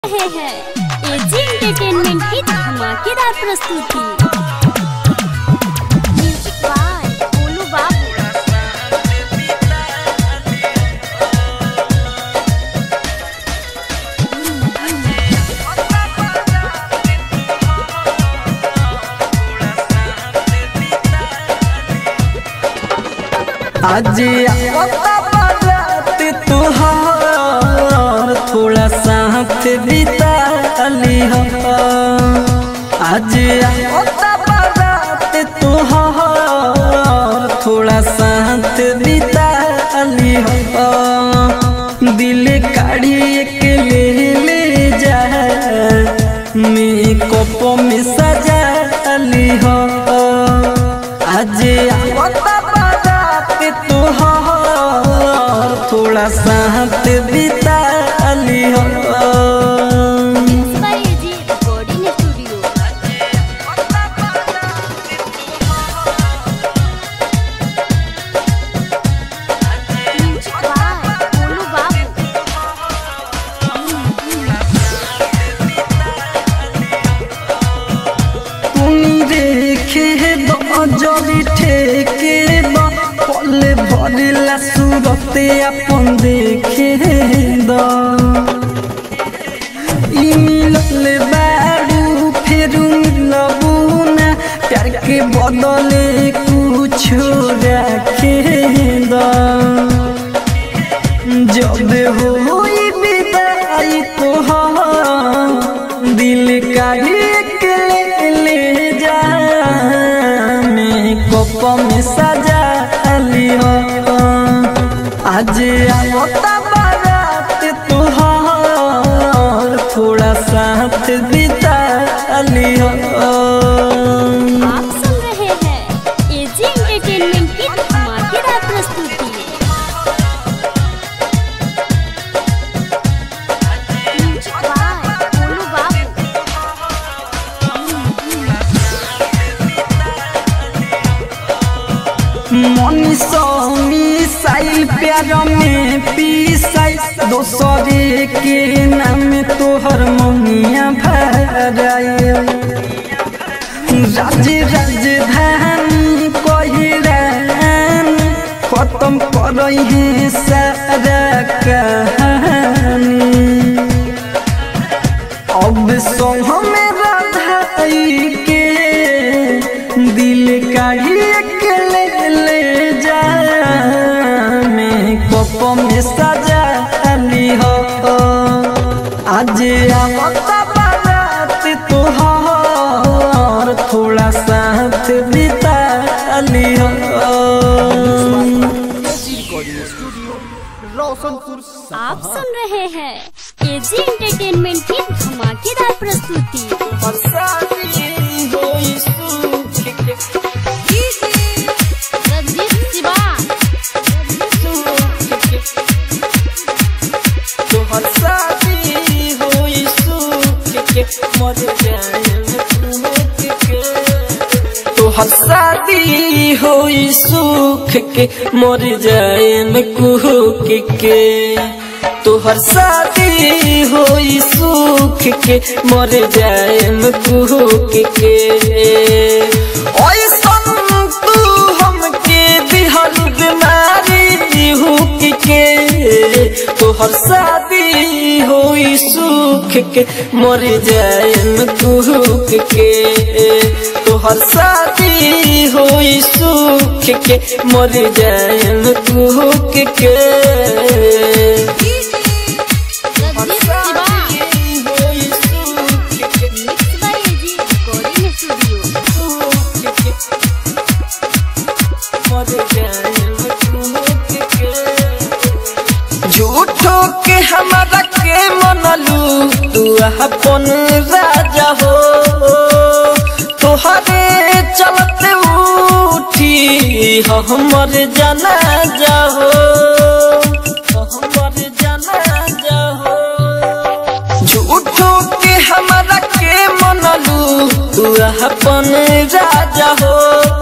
रहे हैं AG entertainment की धमाकेदार प्रस्तुति म्यूजिक बाय गोलू बाबू आज आता बारात तुहार थोड़ा साथ बिता लिह आज आता बारात तुहार थोड़ा साथ बिता लिह दिल काढ़ी के ले ले जा मेकअप में सजा लिह आज आता बारात तुहार थोड़ा साथ बिता लिह mix by AG recording studio music by Golu बाबू তুমি রেখে দজলি ঠেকে বা পলে ভরিলা সুরতে আপন দেখে দ ই মিললে বাড়ু ফেরু মিলবু না प्यार के बदले कुछ रखे द जब होई विदाई तोहार दिल का एक ले ले जा मेकअप में सजा लियो आज आवता बारात तोहार थोड़ा साथ बिता लियो आप सुन रहे हैं एजी एंटरटेनमेंट की धमाकेदार प्रस्तुति म्यूजिक बाय गोलू बाबू मनीषो मिसाइल प्यार में पीसाई दोसरे के नाम तोहर ममिया भराई राज राजधानी कहिरान खत्म करई है सारा कहानी अब सोह में राधाई के दिल का एक ले ले जा मेकअप में सजा ली हो आज आवता बारात तोहार थोड़ा साथ बिता ली हो रोशनपुर आप सुन रहे हैं एजी एंटरटेनमेंट की धमाकेदार प्रस्तुति रंजीत शिवा तोहर शादी होई सुख के मर जाएम कुहक के तोहर शादी होई सुख के मर जाएम कुहक के तोहर शादी होई सुख के मर जाएम कुहक के ऐसन तू हमके दिहल बीमारी हुक के तोहर शादी होई सुख के मर जाएम कुहक के तोहर शादी होई सुख के मर जाएम कुहक के रंजीत शिवा होई सुख के mix by AG recording studio झूठो के हमारा के मनलू तू अपन राजा हो तोहरे चलते उठी हमर जाना जाहो हमर जाना जाहो झूठो के हमारा के मनलू तू अपन राजा हो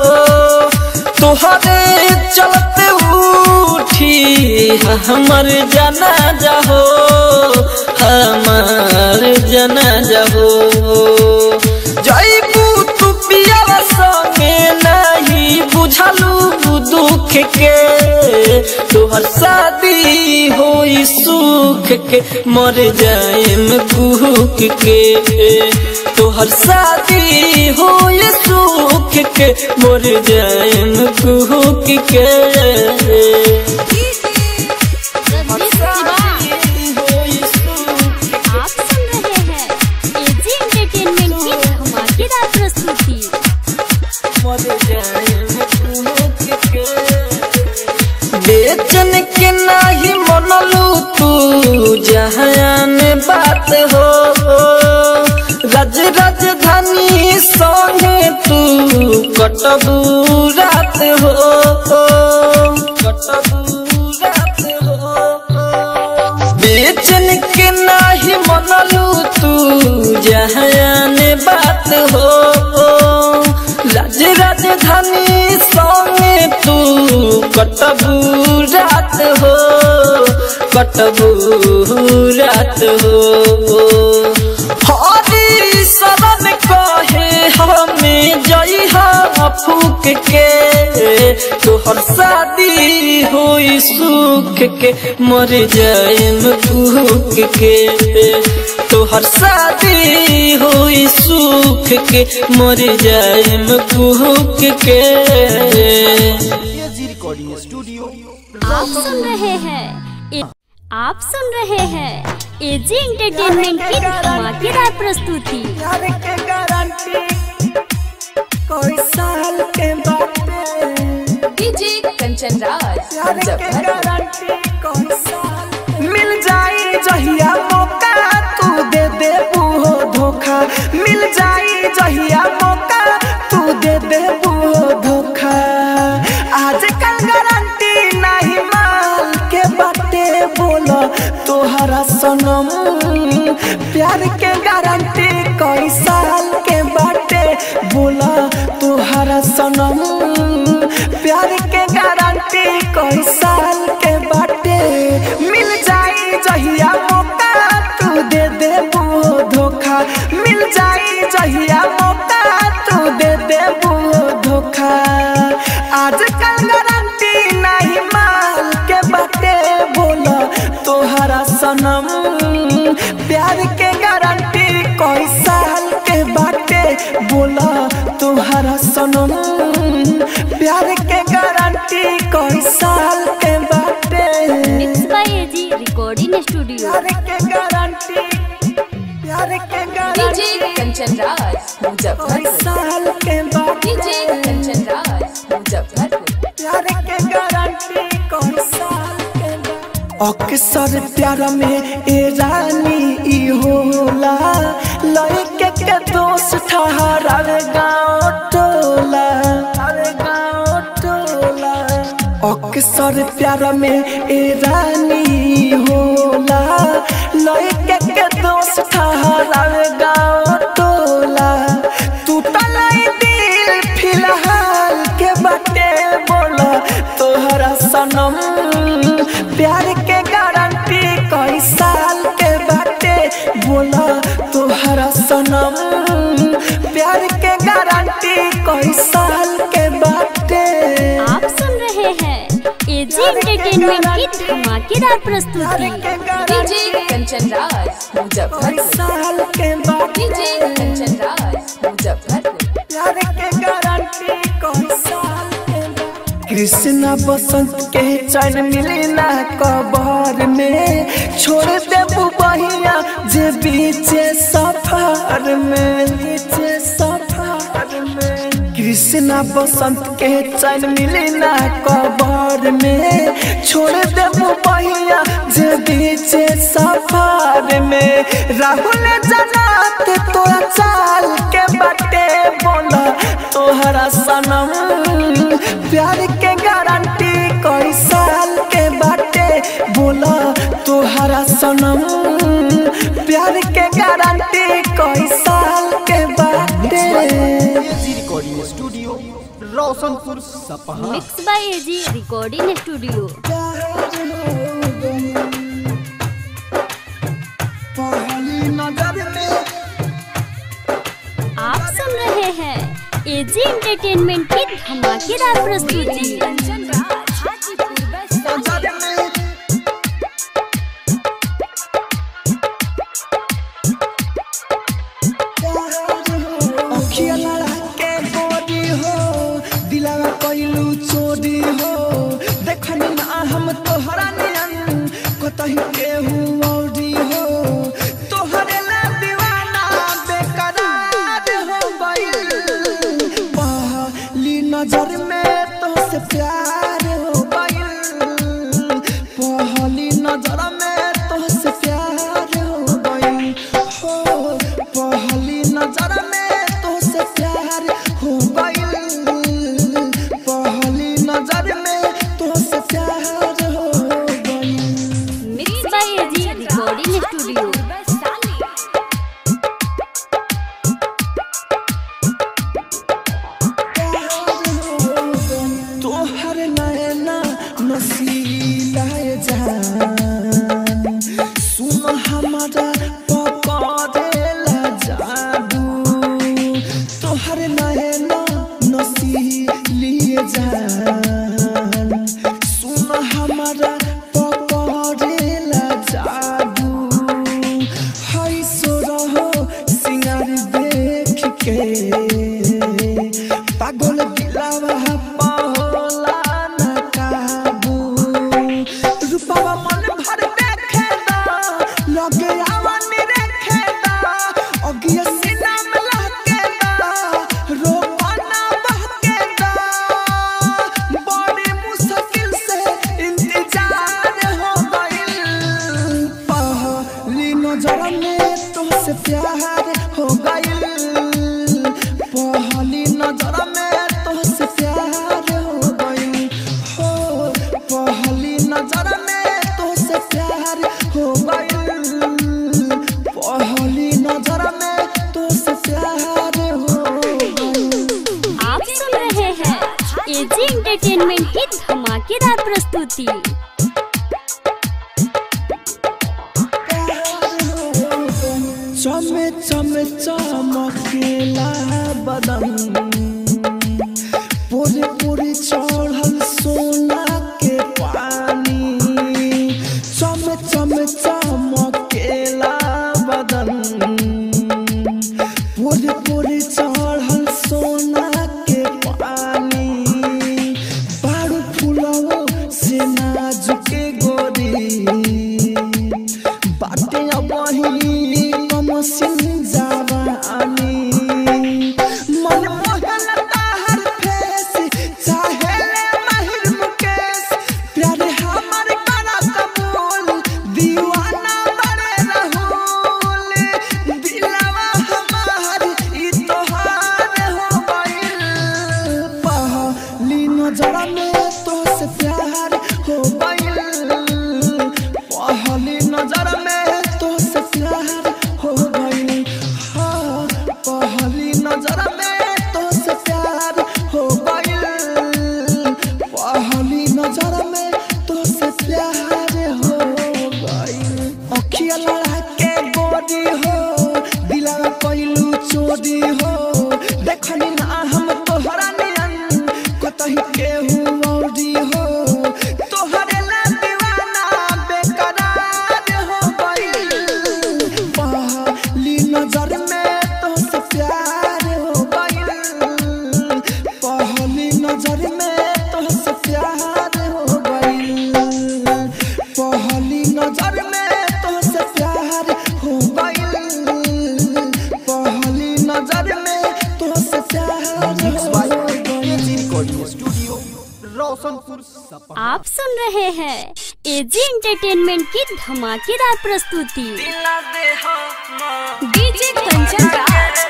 तोहरे चलते उठी हमर जाना जाहो हमार जना जाहो जईबू तू पियावा संगे नहीं बुझलू दुख के तोहर शादी होई सुख के मर जाएम कुहक के तोहर शादी होई सुख के मर जाएम कुहक के आप सुन रहे हैं एजी एंटरटेनमेंट की धमाकेदार प्रस्तुति बेचन के नाही मनलू तू जहान बात हो रज राजधानी संगे तू कटबू रात हो कटबू रात हो बेचन के नाही मनलू तू जहान बात हो राज राजधानी संगे तू कटबू रात हो कटबू रात हो हरी शरण कहे हमें जइहा फूक के तोहर शादी होई सुख के मर जाएम भूख के तोहर शादी होई सुख के मर जाएम भूख के एजी रिकॉर्डिंग स्टूडियो आप सुन रहे हैं ए- आप सुन रहे हैं एजी एंटरटेनमेंट की धमाकेदार प्रस्तुति प्यार के गारंटी कोई साल के बाटे डीजे कंचन राज प्यार के मुजफ्फरपुर गारंटी कोई साल मिल जाई जहिया मौका तू दे दे बूहो धोखा मिल जाई जहिया मौका तू दे दे बूहो धोखा आज कल गारंटी नहीं माल के बाटे बोलो तोहरा सनम प्यार के गारंटी कई साल के बाटे बोला तोहरा सनम प्यार के गारंटी कई साल के बाटे मिल जाई जहिया मौका तू दे दे वो धोखा मिल जाई जहिया मौका तू दे दे वो धोखा आज कल गारंटी नहीं माल के बाटे बोला तोहरा सनम प्यार के गारंटी कोई साल के बाटे बोला तोहरा सनम प्यार के गारंटी कोई साल के बाटे mix by AG recording studio प्यार के गारंटी प्यार के डीजे गारंटी कंचन राज कोई मुजफ्फरपुर साल के बाटे डीजे कंचन राज मुजफ्फरपुर प्यार के गारंटी कोई साल के बाटे अक्सर प्यार में ए रानी ई होला लड़के के दोस्त ठहरावे गाँव टोला अरे गाँव टोला अक्सर प्यार में ए रानी होला लड़के के दोस्त ठहरावे गाँव टोला टूटल ई दिल फिलहाल के बाटे बोला तोहरा सनम प्यार के गारंटी कई साल के बाटे बोला तोहरा सनम प्यार के गारंटी कई साल के बाटे आप सुन रहे हैं एजी एंटरटेनमेंट की धमाकेदार प्यार प्रस्तुति के डीजे गारंटी कंचन राज कई मुजफ्फरपुर साल के डीजे बाटे कंचन राज मुजफ्फरपुर प्यार के गारंटी कई साल के बाटे कृष्णा बसंत के चैन मिली ना कबर में छोड़ दे बहिया जे बीचे सफर में बीचे सफर में कृष्णा बसंत के चैन मिली ना कबर में छोड़ दे बहिया जे बीचे सफर में राहुल जनात तोरा चाल के बटे बोला तोहरा सनम प्यार के गारंटी कई साल के बाटे बोला तोहरा सनम प्यार के गारंटी कई साल के बाटे एजी रिकॉर्डिंग स्टूडियो रोशनपुर सपहा mix by AG recording studio पहली नजर में एजी एंटरटेनमेंट की धमाकेदार प्रस्तुति कंचन राज हाजीपुर वैशाली अखिया लड़ा के गोरी हो दिलावा कइलू चोरी हो देखनी ना हम तोहरा नियन कतही केहू औरी हो तोहरे ला दीवाना बेकरार हो गइल पहली नजर में तोहसे प्यार हो गइल पहली नजर में तोहसे प्यार हो गइल हो पहली नजर में तोहसे प्यार हो गइल पहली नजर में तोहसे प्यार हो गइल mix by AG recording studio Vaishali तोहर नैना नसीला जान सुन हमारा पकड़ेला जादू तोहर नैना नसीलिए जान सुन हमारा पकड़ेला जादू है सो रहो सिंगार देख के पागल दिलावा पाहोला न काबू रूपवा मन भर देखे दा लगे आवानी रेखे दा अगिया सीना में लहके दा रोपना बहके दा बड़ी मुश्किल से इंतजार हो गइल पहली नजर में तुमसे प्यार हो गइल पहली नजर में तुमसे प्यार हो गइल हो पहली नजर में तुमसे प्यार हो गइल पहली नजर में तुमसे प्यार हो गइल आप सुन रहे हैं एजी एंटरटेनमेंट की धमाकेदार प्रस्तुति चमे चमे चमकेला बदन पूरी पूरी चढ़ल सोना के पानी चमे चमे चमकेला बदन पूरी पूरी चढ़ल सोना के पानी बारू फुलवो से नाजुक गोरी बाटे अबही कमसिन जवानी मन मोहन ताहर फेस चाहेले महिर मुकेश प्यारे हमर करा कबूल दीवाना बड़े रहूल दिलवा हमार ई तोहार हो गइल पहली नजर में तोहसे प्यार हो गइल पहली नजर में तोहसे प्यार हो गइल हाँ पहली नजर में तोहसे प्यार हो गइल पहली नजर में तोहसे प्यार हो गइल अखिया लड़ा के गोरी हो दिलवा कइलू चोरी हो देखनी ना हम तोहरा नियन कतही केहू औरी हो तोहरे ला दीवाना बेकरार हो गइल पहली नजर में तोहसे प्यार हो गइल पहली नजर में तोहसे प्यार हो गइल पहली नजर में तोहसे प्यार हो गइल पहली नजर में तोहसे प्यार मिक्स हो बाय गइल एजी रिकॉर्डिंग स्टूडियो रोशनपुर सपा आप सुन रहे हैं एजी एंटरटेनमेंट की धमाकेदार प्रस्तुति डीजे कंचन राज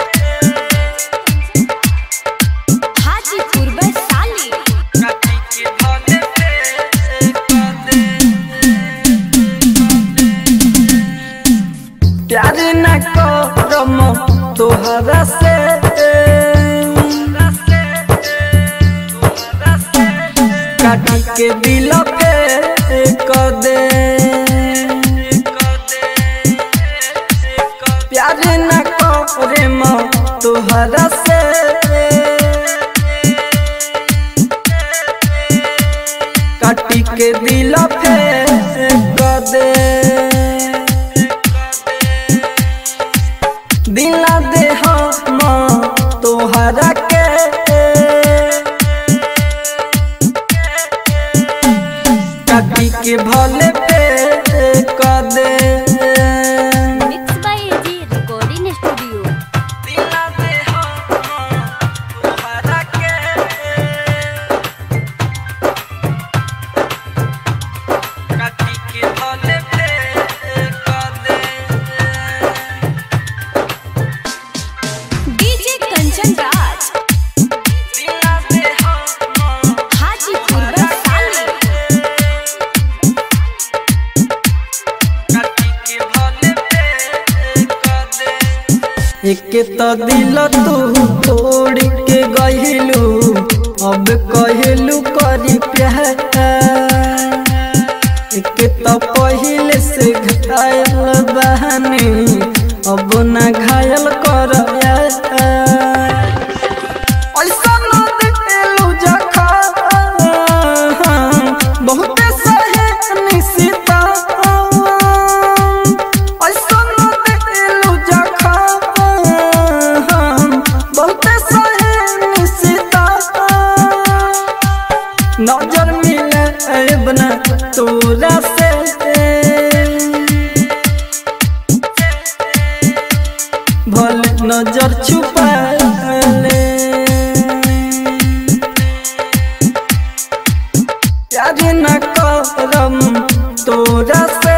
हाजीपुर वैशाली प्यार न करम तोहरा से काटी के दिल पे कर दे प्यार न करे म तोहरा से दिला दे हम तोहरा के काटी के भले पे कर दे mix by AG recording studio दिला दे हम तोहरा के काटी के भले पे कर दे डीजे कंचन राज दिला दे हम हाजीपुर वैशाली एक तो दिल तू तोड़ के गहिलू अब कहलू करी प्यार एक तो पहले से घायल बहनी अब ना घायल कर ऐसा न दिलू जखा बहुते सहे निशिता ऐसा न दिलू जखा बहुते सहे निशिता नजर मिले बना तोरा से भले नजर छुपा ले प्यार न करम तोरा से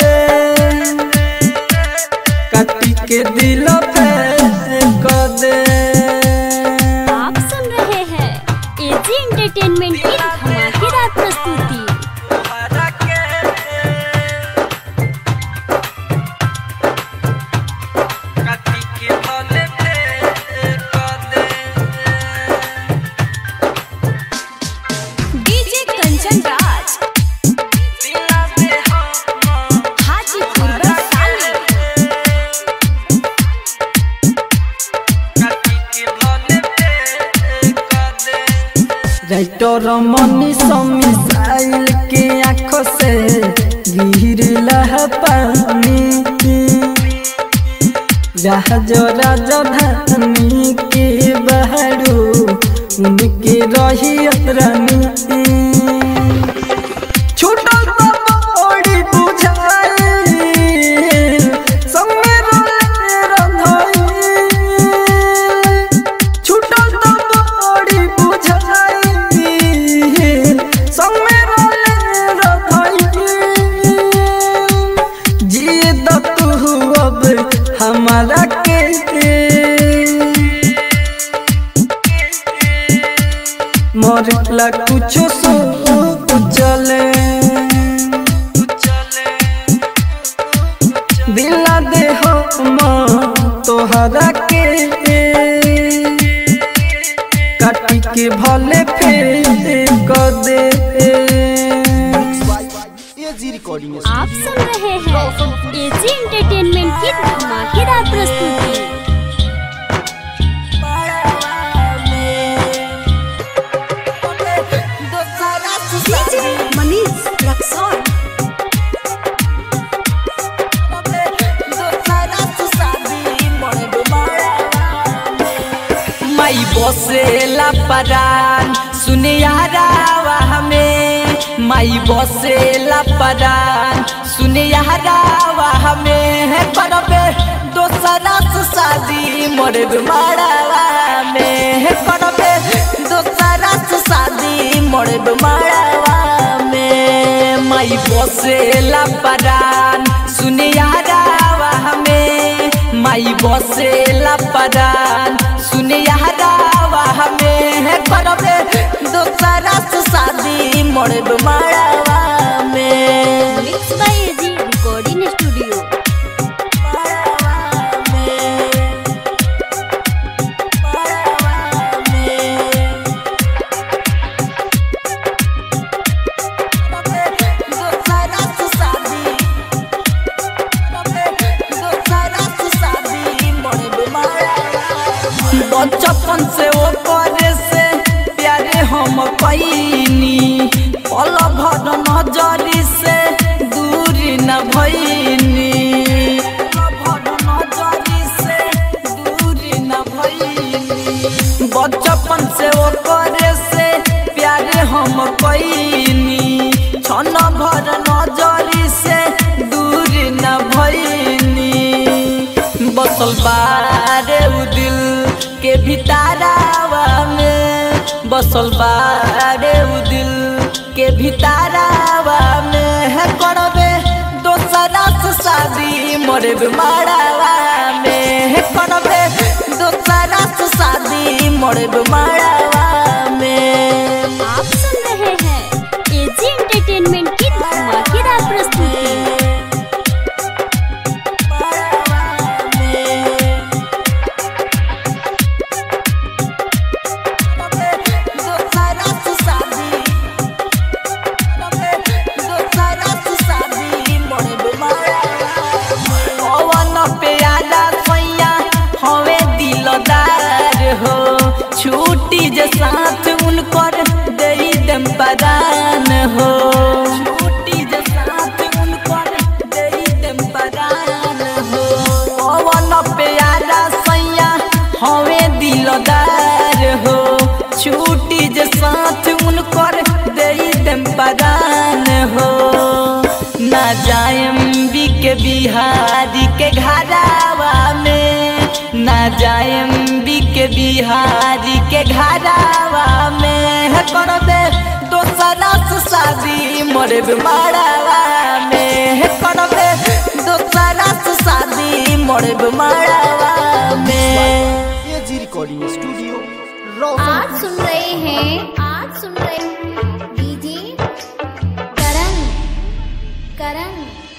काटी के दिल पे कर दे आप सुन रहे हैं एजी एंटरटेनमेंट की धमाकेदार प्रस्तुति काटी के भले पे कर दे डीजे कंचन राज हाजीपुर वैशाली राइटर मनी मिसाइल के आंखों से गिर लहा पानी राज राजधानी के बहरू उनके रही रानी छूटल तो बड़ी बुझाई संगे रोले रंधाई छूटल तो बड़ी बुझाई संगे रोले रंधाई जिए द तू अब हमारा के मरला कुछो सो चले दिला दे हम तोहरा के काटी के भले फेर कर दे एजी रिकॉर्डिंग आप सुन रहे हैं एजी एंटरटेनमेंट की धमाकेदार प्रस्तुति डीजे मनीष रक्सौल माई बसेला परान सुने यारावा हमें माई बसेला परान सुने यारावा हमें है करबे दोसरा से शादी मोरे मारावा में है करबे दोसरा से शादी मोरे मारावा में माई बसेला परान सुने यारावा हमें माई बसेला परान सुने यारावा हमें है करबे दोसरा से शादी मोरे मारावा में mix by AG recording studio बचपन से ऊपर से प्यारे हम पैनी पल भर बसल बारे उ दिल के भितारावा में बसल बारे उ दिल के भितारावा में है करबे दोसरा से शादी मोरे मारावा में है करबे दोसरा से शादी मोरे मारावा में आप सुन रहे हैं एजी एंटरटेनमेंट की धमाकेदार प्रस्तुति छुट्टी जे साथ उनकर दे दम पदान हो छुट्टी जे साथ उनकर दे दम पदान हो पवन प्यारा सैया हवे दिलदार हो छुट्टी जे साथ उनकर दे दम पदान हो ना जायम बी के बिहारी के घरावा में ना जायम बी के बिहारी के घरावा में है करबे दोसरा से शादी मोरे मारावा में है करबे दोसरा से शादी मोरे मारावा में एजी रिकॉर्डिंग स्टूडियो आज रोशन सुन रहे हैं आज सुन रहे हैं डीजे करण करण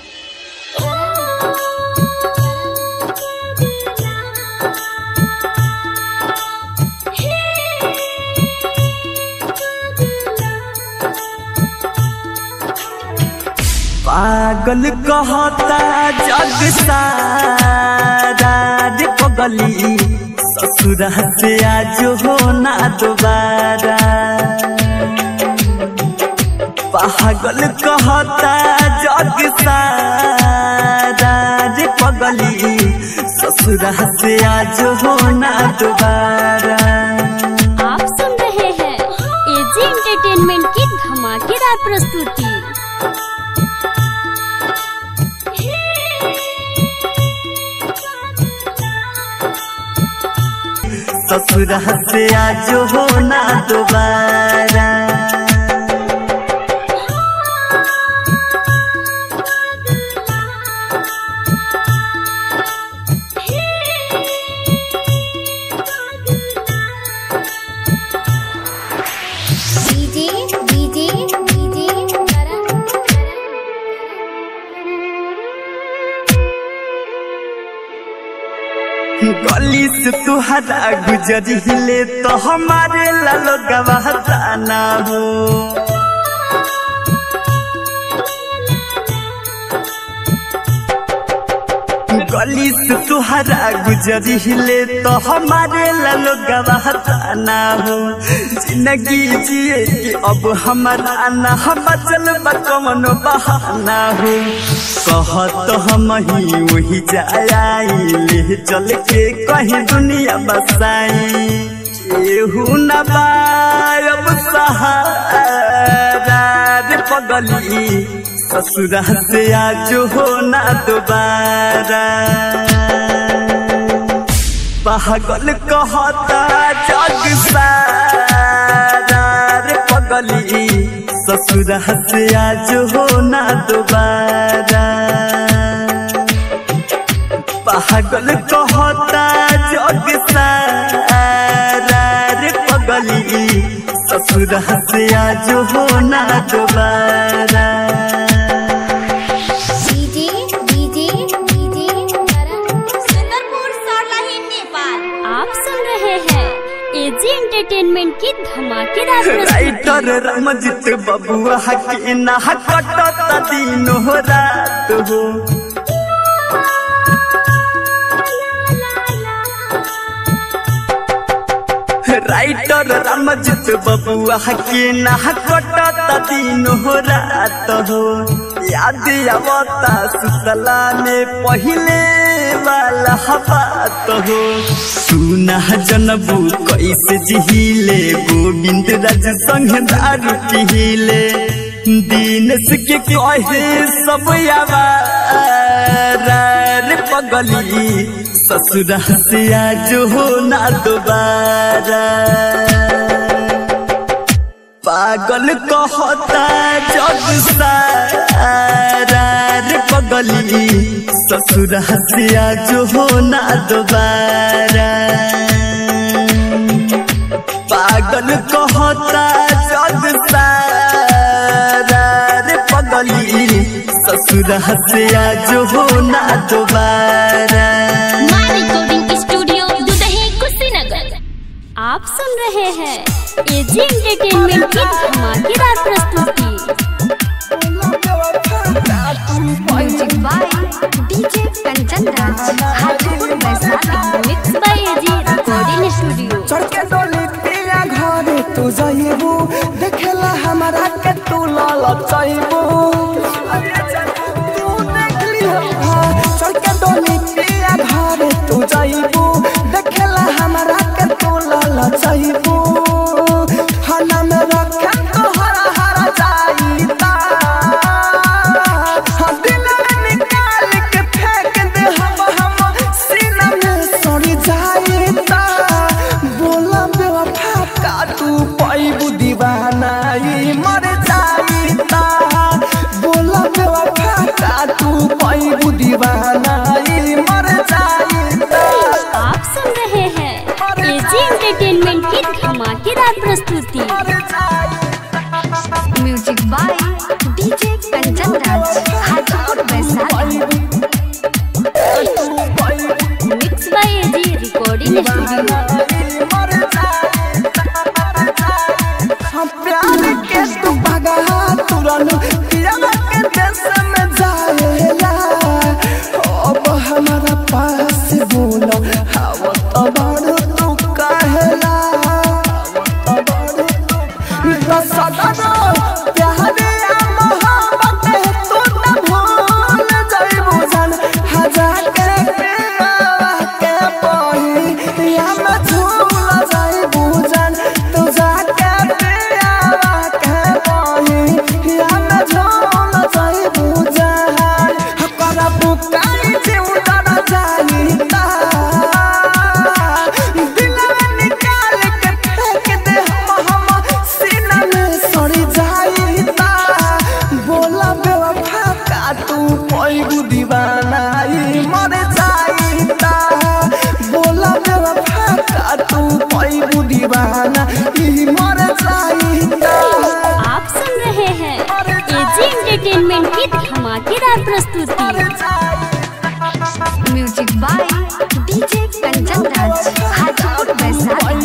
पागल कहता जग सारा रे पगली ससुर से आज हो ना दोबारा पागल कहता जग सारा रे पगली ससुर से आज हो ना दोबारा आप सुन रहे हैं एजी एंटरटेनमेंट की धमाकेदार प्रस्तुति ससुर से आज हो ना दोबारा डीजे डीजे डीजे करण गली से तुहरा गुजरिले तो हमारे लालो गवाह ना हो गली से तुहरा गुजरिले तो हमारे लालो गवाह ना हो जिंदगी जिए कि अब हमारा ना हम चल कमन बहाना हो कहत हम ही वही जाई चल के कहीं दुनिया बसाई केहू न बायब सहारा रे पगली ससुरा से आज हो ना दोबारा पागल कहता जग सारा रे पगली ससुरा से आज हो ना दोबारा पागल कहता जग सारा रे पगली ससुरा से आज हो ना दोबारा DJ DJ DJ Karan Sundarpur Sarlahi Nepal आप सुन रहे हैं एजी एंटरटेनमेंट की धमाकेदार प्रस्तुति राइटर रमजित बबुआ के ना कटत दिन हो रात हो राइटर रमजित बबुआ के ना कटत दिन हो रात हो याद आवता सुतला में पहिले वाला बात हो सुना जनबू कैसे जिहिले गोविंद राज संग दारू पिहिले दिनेश के कहे सब आवारा रे पगली ससुरा से आज हो ना दोबारा पागल कहता जग सारा रे पगली ससुरा से आज हो ना दोबारा पागल कहता जग सारा रे पगली ससुरा से आज हो ना दोबारा माँ रिकॉर्डिंग स्टूडियो दुदही कुशीनगर आप सुन रहे हैं एजी एंटरटेनमेंट की धमाकेदार प्रस्तुति music by DJ Kanchan Raj Hajipur Vaishali mix by AG recording studio चढ़ के डोली पिया घरे तू जाइबू देखेला हमारा के तू लाल चाइबू तू देख लिया चढ़ के डोली पिया घरे तू जाइबू देखेला हमारा के तू लाल चाइबू खाना में रखे तो हरा हरा जाईता हाँ, दिल में निकाल के फेंक दे हम हम सीना में सड़ी जाईता बोला बेवफा का तू पैबू दीवाना ई मर जाईता बोला बेवफा का तू पैबू दीवाना ई मर जाईता आप सुन रहे हैं एजी एंटरटेनमेंट की धमाकेदार प्रस्तुति मर जाईता music by DJ Kanchan Raj Hajipur Vaishali mix by AG recording studio हम प्यार के तू भगा तुरंत प्यार के देश में जाएला अब हमारा पास बोलो हवा तो बड़ तू कहेला दस सदा प्यार या मोहब्बत तू न भूल जाइबू जान हजार के प्यार के पही या मैं झूल जाइबू जान तू जाके प्यार के पही या मैं झूल जाइबू जान हकरा बुकाई जीव डर जाईता दिल में निकाल के फेंक दे हम हम सीना में सड़ी जाईता बोला बेवफा का तू पैगु दीवाना ई मर जाईता बोला बेवफा का तू पैगु दीवाना ई मर जाईता आप सुन रहे हैं एजी एंटरटेनमेंट की धमाकेदार प्रस्तुति music by DJ Kanchan Raj Hajipur Vaishali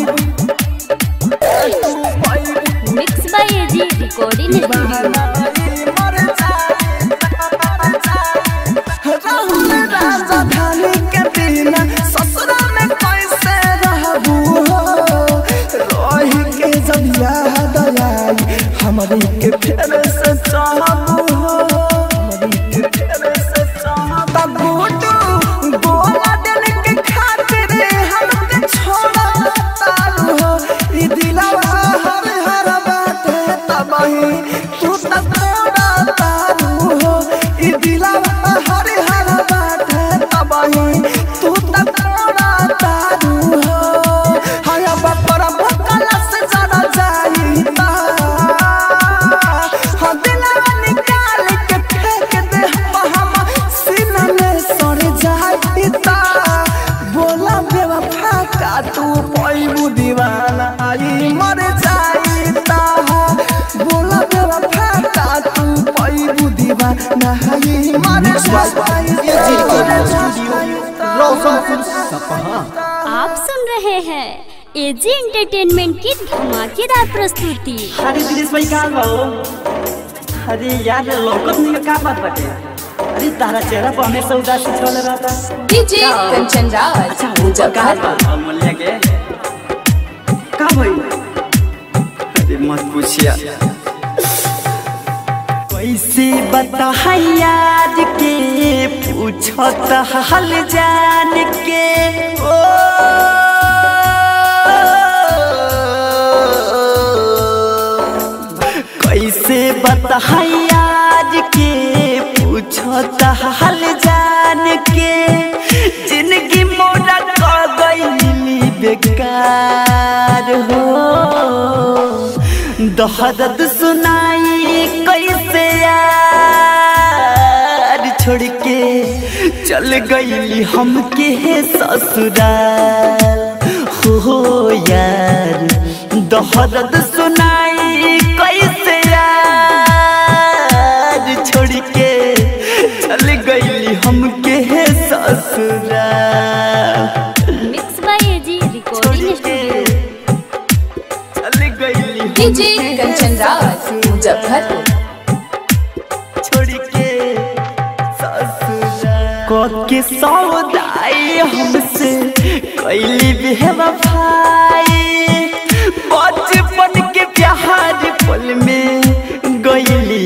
mix by AG recording studio Rahul राजधानी के बिना ससुरा में कैसे रहबू हो रोही के जब याद आई हमारी के फेर से चाहबू हो हमारी के फेर से चाहबू गुडू बोला दिन के खातिर हमके छोड़ा तारू हो ई दिलवा हर हर बाटे तबही तू त छोड़ा तारू हो ई दिलवा हर हर बाटे तबही तू त छोड़ा तारू हो हाया बपर भकला से जरा जाईता हाँ दिलवा निकाल के फेंक दे हम हम सीना में सड़ जाईता बोला बेवफा का तू पैबू दीवाना आई मर जाईता बोला बेवफा का तू पैबू दीवाना आई मर रोशनपुर सपहा आप सुन रहे हैं एजी एंटरटेनमेंट की धमाकेदार प्रस्तुति अरे दिनेश भाई कहाँ बा हो अरे यार लौकत नहीं का बात बाटे अरे तारा चेहरा पर हमेशा उदासी छल रहता डीजे कंचन राज अच्छा वो कहाँ बा अमूल्य के का भाई अरे मत पूछिया कैसे बता यार के पूछत हाल जान के ओ कैसे बता यार के पूछत हाल जान के बेकार हो दहदत सुनाई कैसे यार छोड़ के चल गईली हमके ससुराल हो यार दहदत सुनाई कैसे यार छोड़ के चल गईली हमके ससुराल mix by AG recording studio चल गईली डीजे कंचन राज मुजफ्फरपुर छोड़ के ससुराल के सौदाई हमसे कैली बेवफाई बचपन के प्यार पल में गईली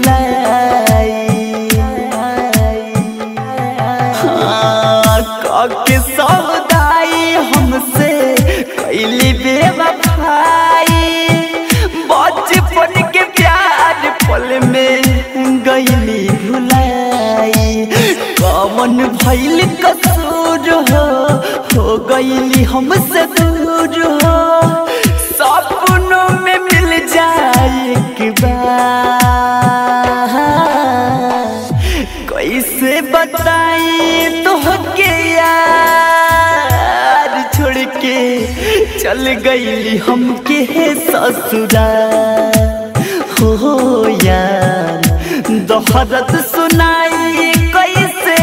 भुलाई हाँ, के सौदाई हमसे कैली बेवफाई बचपन के प्यार पल में गईली भुलाई कमन भैल कसूर हो हो गईली हमसे दूर हो सपनों में मिल जाए एक बार कैसे बताई तो के यार छोड़ के चल गईली हमके ससुराल हो यार दोहरत सुनाई कैसे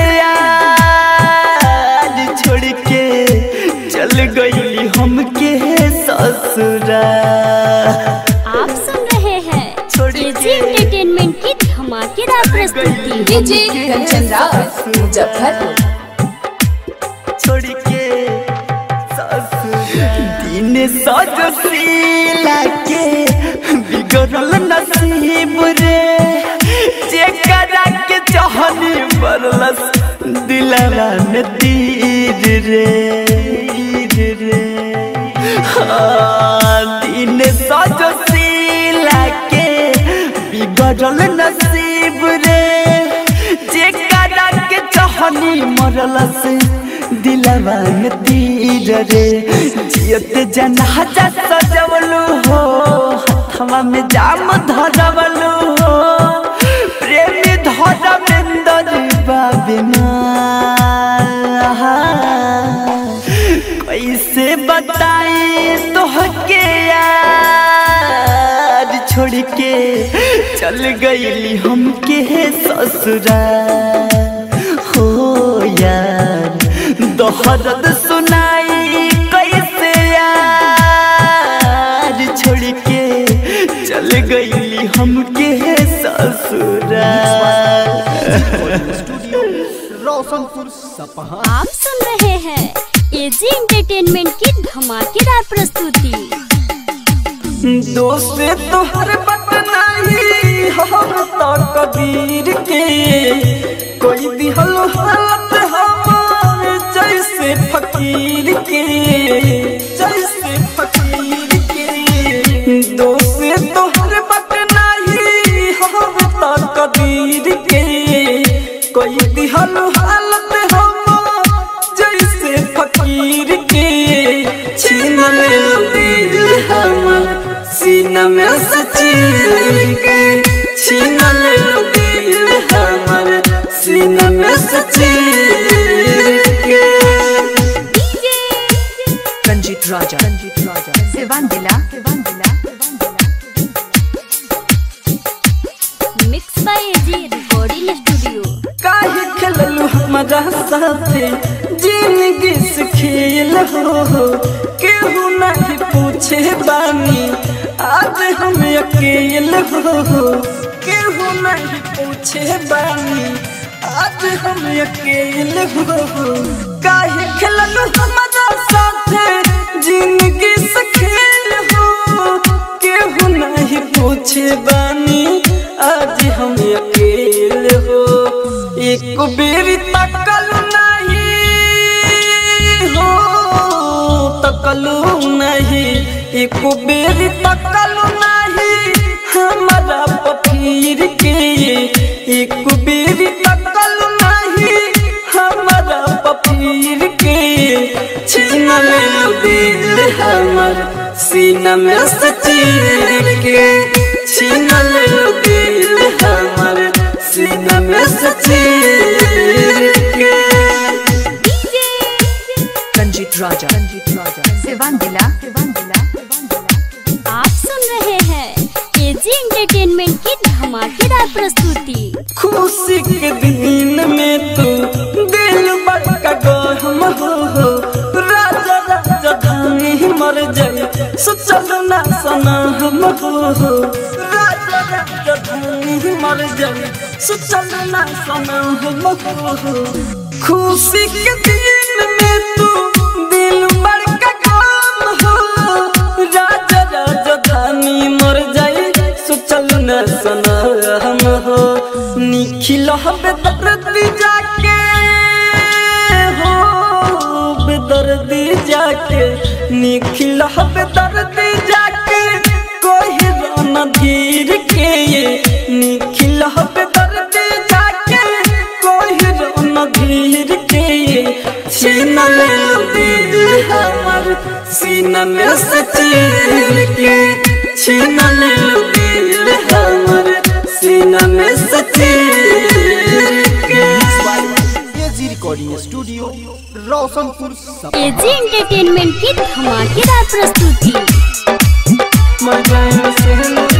यार छोड़ के चल गईली हमके ससुराल आप सुन रहे हैं एजी एंटरटेनमेंट की धमाकेदार प्रस्तुति डीजे कंचन राज मुजफ्फरपुर छोड़ के ससुराल दिन सजशीला के बिगड़ल नसीब रे जेकरा के चाहनी बरलस दिलवा में तीर रे तीर रे हाँ, दिन सजशीला के बिगड़ल नसीब रे जेकरा के चाहनी मरलस दिलवा में तीर रे जियत जनाजा सजवलू हो हथवा में जाम धरवलू हो प्रेमी धरमेंदर बाबिना कैसे बताई तोहके यार छोड़ के चल गईली हमके ससुराल हो यार दोहरद सुनाई कैसे यार छोड़ के चल गईली हमके ससुराल स्टूडियो रोशनपुर सपहा आप सुन रहे हैं एजी एंटरटेनमेंट की धमाकेदार प्रस्तुति दोस्त तोहर बट नहीं हम तो कबीर के कोई दिहल हालत हमार जैसे फकीर के जैसे फकीर के दोस्त तोहर बट नहीं हम तो कबीर के कोई दिहल हालत हमार जैसे फकीर के छीन ले दिल हमर सीना में सचीर के छीन ले दिल हमर सीना में सचीर के रंजीत राजा रंजीत राजा सिवान जिला सिवान जिला mix by AG recording studio काहे खेललू हमारा साथे जिंदगी से खेल हो केहू नहीं पूछे बानी आज हम अकेल हो केहू नहीं पूछे बानी आज हम अकेल हो काहे खेललू हमारा साथे जिंदगी से खेल हो केहू नहीं पूछे बानी आज हम अकेले हो एक बेरी तकल नहीं हो तकलू नहीं एक बेरी तकल नहीं हमारा पफीर के एक बेरी तकल नहीं हमारा पफीर के छीन ले दिल हमर सीना में से चीर के छीन ले दिल हमर सीना में से चीर के रंजीत राजा रंजीत राजा सिवान जिला सिवान जिला आप सुन रहे हैं एजी एंटरटेनमेंट की धमाकेदार प्रस्तुति खुशी के दिन में तू दिल बड़का गहम हो हो राजा राजा धानी मर जाए सोचल ना सना हम हो हो राजा राजा धानी मर जाए सोचल ना सना हम हो हो खुशी के दिन में तू दिल बड़का गम हो राजा राजा धानी मर जाए सोचल न सना हम हो निखिल बेदर्दी जाके हो बेदर्दी जाके निखिल बेदर्दी जाके कोई रोना धीर के ये निखिल बेदर्दी जाके कोई रोना धीर के ये छीन ले दिल हमर सीना में से चीर के छीन ले दिल हमर सीना में से चीर के एजी रिकॉर्डिंग स्टूडियो रोशनपुर सपहा एजी एंटरटेनमेंट की धमाकेदार प्रस्तुति मजाए से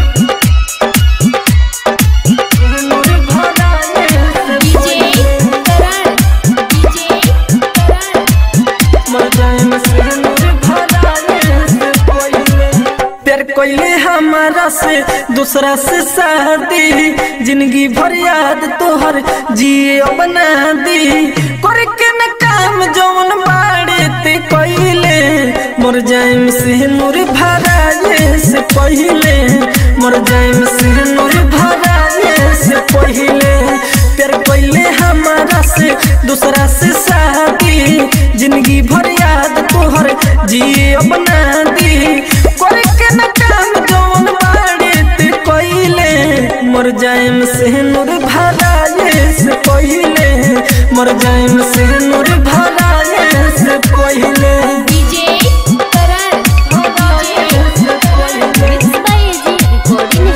नूर भराए डीजे करण डीजे करण मजाए से नूर भराए से कोइले प्यार कोइले हमारा से दूसरा से शादी जिंदगी भर याद तोहर जिए बना दी करके न काम जौन बाड़े ते कोइले मर जाइम से नूर भराए से पहिले मर जाइम से नूर भराए से पहिले प्यार कोइले हमारा से दूसरा से शादी जिंदगी भर याद तोहर जिए बना दी करके न काम जौन बाड़े ते कोइले मर जाइम से नूर भराए से पहिले मर जाइम से नूर भराए से पहिले DJ Karan mix by AG recording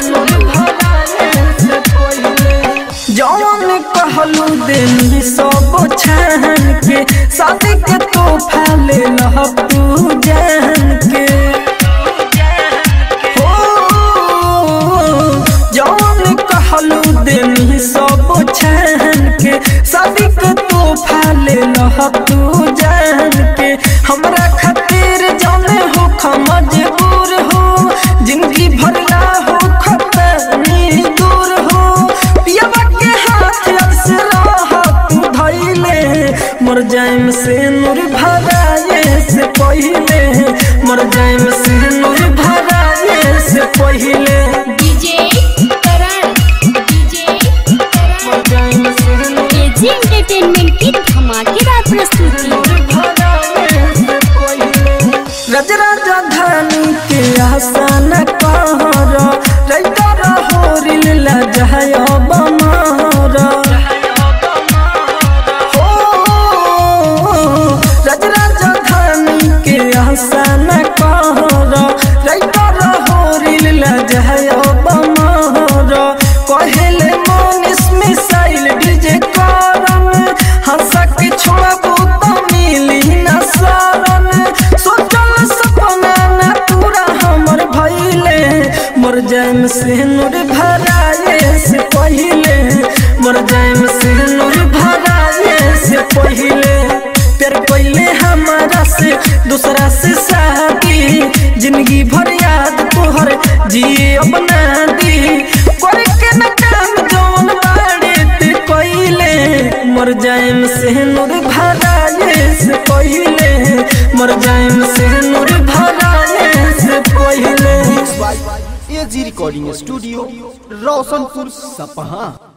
studio जौन कहलू दिन सब छान के शादी के तोहफा ले लह तू जान के हो जौन कहलू दिन सब छान के शादी के तोहफा ले लह तू जान के हमरा खातिर जौने हो मजबूर हो जिंदगी भरला हो खतरनी दूर हो पियवा के हाथ से रह तू धैले मर जाइम से नूर भराए से पहिले मर जाइम से नूर भराए से पहिले डीजे करण डीजे करण मर जाइम से नूर एजी एंटरटेनमेंट की धमाकेदार प्रस्तुति रज राजधानी के आसान कहर रैतर होरिल लजहय बमर हो रज राजधानी के आसान कहर रैतर होरिल लजहय बमर कहेले मनीष मिसाइल डीजे करन हंसा के छोड़बू तो मिली न शरण सोचल सपना न पूरा हमर भइले मर जाइम से नूर भराए से पहिले मर जाइम से नूर भराए से पहिले प्यार पहिले हमारा से दूसरा से शादी जिंदगी भर याद तोहर जिए अपना दी करके न काम जौन बाड़े ते कोइले मर जाइम से नूर भराए से पहिले मर जाइम से नूर भराए से पहिले एजी रिकॉर्डिंग स्टूडियो रोशनपुर सपहा